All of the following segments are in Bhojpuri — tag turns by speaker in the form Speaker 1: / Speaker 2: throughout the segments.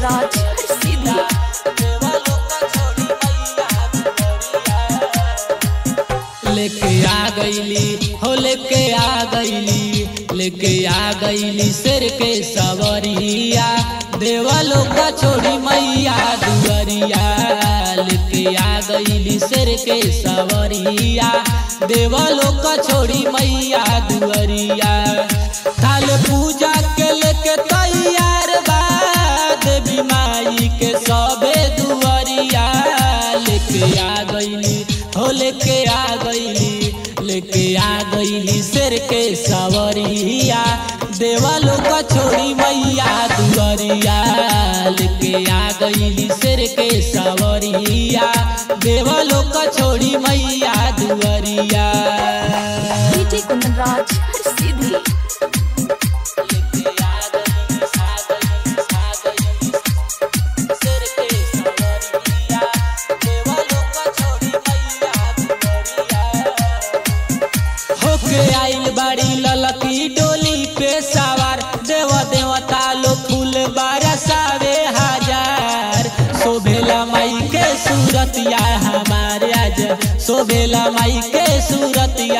Speaker 1: कुंदनराज हर सीधी
Speaker 2: लेके आ गईली हो लेके आ गईली लेके आ गईली शेर के सवरिया देवलो का छोड़ी मैया दुअरिया लेके आ गईली शेर के सवरिया देवलो का छोड़ी मैया दुअरिया थाल पूजा के लेके तैयार बा देवी माई के सबे दुअरिया लेके आ गईली हो लेके आ गईली लेके आ गईली शेर के सवरिया देवालो का छोड़ी मैया दुअरिया लेके आ गईली शेर के सवरिया देवालो का छोड़ी मैया दुअरिया
Speaker 1: डीजे कुंदनराज हर सीधी
Speaker 2: लेके आ गईली सा गईली सा गईली शेर के सवरिया देवालो का छोड़ी मैया दुअरिया होके आइल बाड़ी ललकी डोली पे सवार देव देवता लो फूल बरसावे हजार शोभेला माई के सूरतिया हमारे आज शोभेला माई के सूरतिया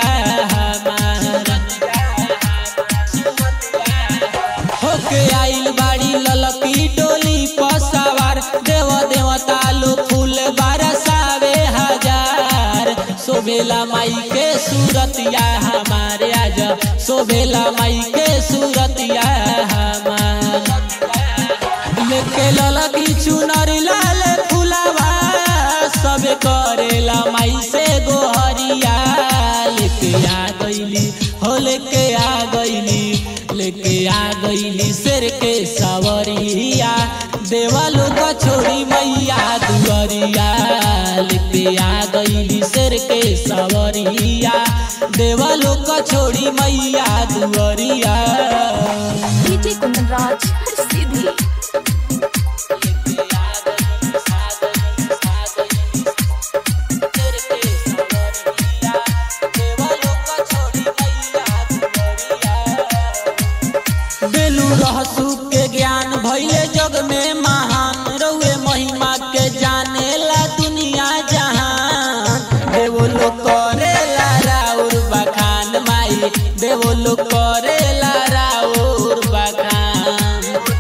Speaker 2: हमार होके आइल बाड़ी ललकी डोली पर सवार देव देवता लो फूल बरसावे हजार शोभेला माई के सूरतिया हमारे आज शोभेला माई के सूरतिया हमार लेके ललकी चुनर लाल फुलावा सब करेला माई से गोहरिया लेके आ गईली हो लेके आ गईली लेके आ गईली शेर के सवरिया देवालो का छोड़ी मैया दुअरिया लेके आ गईली शेर के सवरिया देवालो का छोड़ी मैया दुअरिया
Speaker 1: डीजे कुंदनराज हर सीधी
Speaker 2: बेलू रहसू के ज्ञान भैले जग में महान रउए महिमा के जाने ला दुनिया जहान देवो लोग करेला राउर बखान माई देवो लोग करेला राउर बखान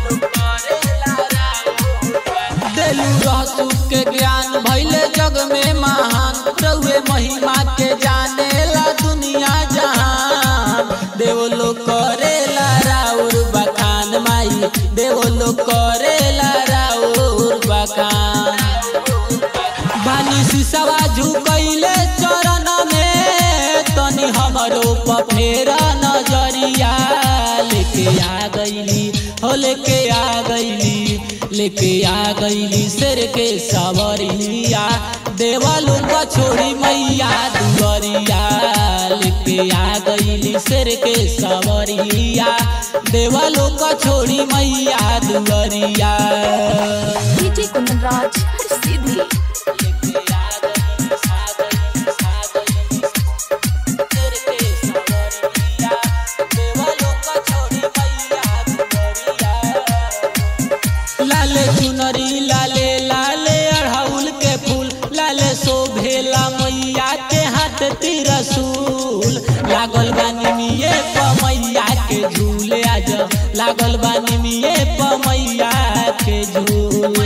Speaker 2: देलू रहसू के ज्ञान भैले जग में महान रउए महिमा के जाने ला दुनिया जहान देव लोग करेला राउर बखान माई देव लोग करेला राउर बखान बानी सिसवा झुकैले चरण में तनी हमरो पफेरा नजरिया लेके आ गईली हो लेके आ गईली लेके आ गईली शेर के सवरिया देवालो का छोड़ी मैया दुअरिया लेके आ गईली शेर के सवरिया देवालो का छोड़ी मैया दुअरिया
Speaker 1: डीजे कुंदनराज हर सीधी
Speaker 2: लाले चुनरी लाले लाले अड़हुल के फूल लाले शोभेला मैया के हाथ तिरसूल लागल बानी मिये पमैया के झूले आज लागल बानी मिये पमैया के झूल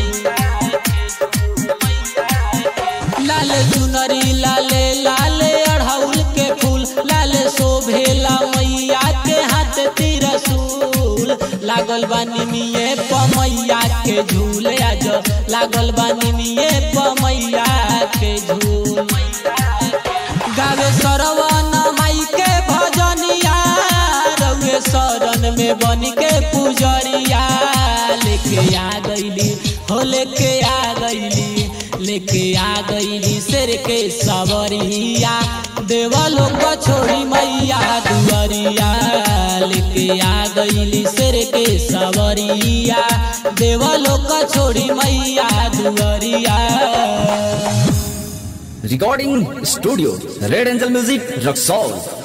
Speaker 2: लाले चुनरी लाले लाले अड़हुल के फूल लाले शोभेला मैया के हाथ तिरसूल लागल बानी मिये पमैया के झूले आज लागल बानी मिये पमैया के झूल गावे सरवन माई के भजनिया रउए शरण में बन के पुजरिया लेके आ गईली हो लेके आ गईली लेके आ गईली शेर के सवरिया देवलो को छोड़ी मैया दुअरिया लेके आ गईली शेर के सवरिया देवलो को छोड़ी मैया दुअरिया
Speaker 3: Recording Studio Red Angel Music Rock Soul